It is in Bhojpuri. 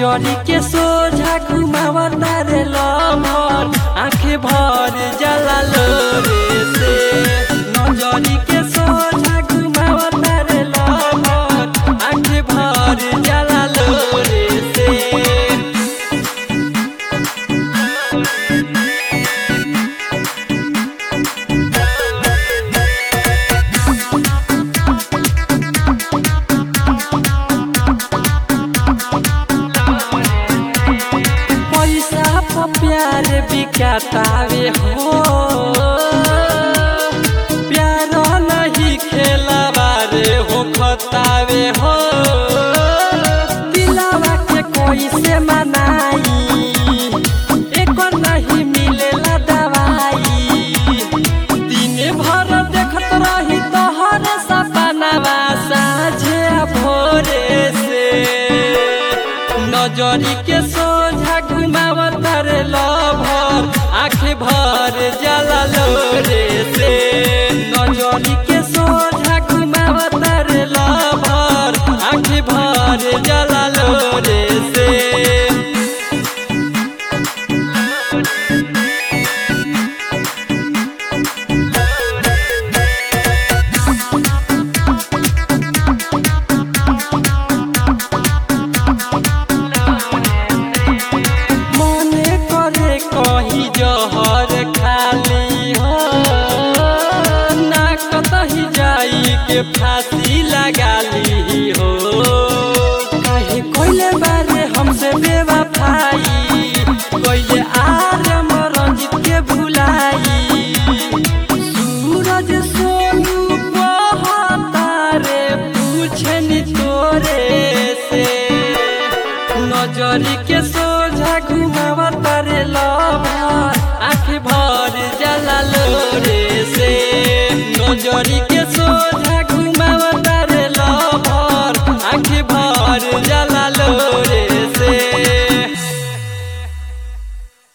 नजरी के सोझा घुमावता रे लमर आंखें भर जला लोरे से नजरी के सोझा घुमावता रे लमर आंखें भर जला लोरे से पैसा पर प्यार बिकातावे हो प्यार नहीं खेलावा रे हो खतावे हो दिलावा के कोई से मनाई एक नहीं मिलेला दवाई दिन भर देखत रही तोहर सपनावा साझे भोरे से नजरी के सोझा घुमावत रे लभर आँखें भर जला लोरे से नजरी के सोझा घुमावत रे लभर आँखें भर जला लोरे से मने करे कही जहर खाली हो ना कतही जाई के फांसी लगा ली हो काहे कोइले बारे हमसे बेवफाई कोइले आरे मरंजित के भुलाई सूरज सोनू कहता रे पूछे नी तोरे से नजरी के सोझा घुमावत रे लभर आँख भर जला लोरे से नजरी